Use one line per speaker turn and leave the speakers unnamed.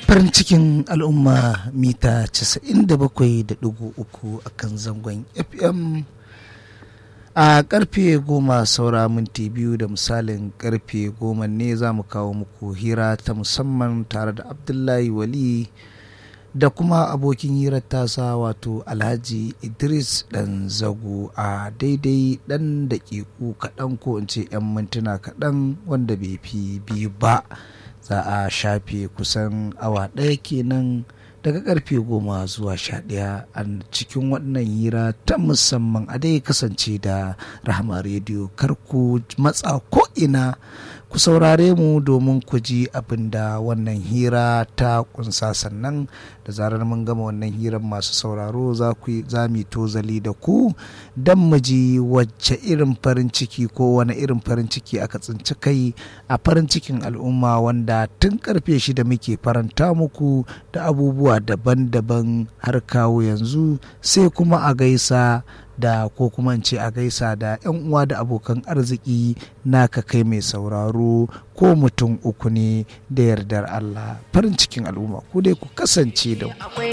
farin cikin al'umma mita 97.3 a kan zangon fm a karfe goma saura minti biyu da misalin karfe goma ne za mu kawo muku hira ta musamman tare da abdullahi wali da kuma abokin hirar tasa wato alhaji idris dan zago a daidai dan daƙiƙu kaɗan ko in ce 'yan mintuna kaɗan wanda bai fi biyu ba za a shafe kusan awa ɗaya kenan daga karfe goma zuwa sha ɗaya a cikin wannan hira ta musamman a dai kasance da rahama rediyo kar ku matsa ko ina ku saurare mu domin ku ji abin da wannan hira ta kunsa sannan da zarar mun gama wannan hirar masu sauraro za mu tozali da ku don mu ji wacce irin farin ciki ko wani irin farin ciki aka tsinci kai a farin cikin al'umma wanda tun karfe shida muke faranta muku da abubuwa daban-daban har kawo yanzu sai kuma a gaisa da ko kuma ce a gaisa da 'yan uwa da abokan arziki naka kai mai sauraro ko mutum uku ne da yardar Allah farin cikin al'umma ku dai ku kasance da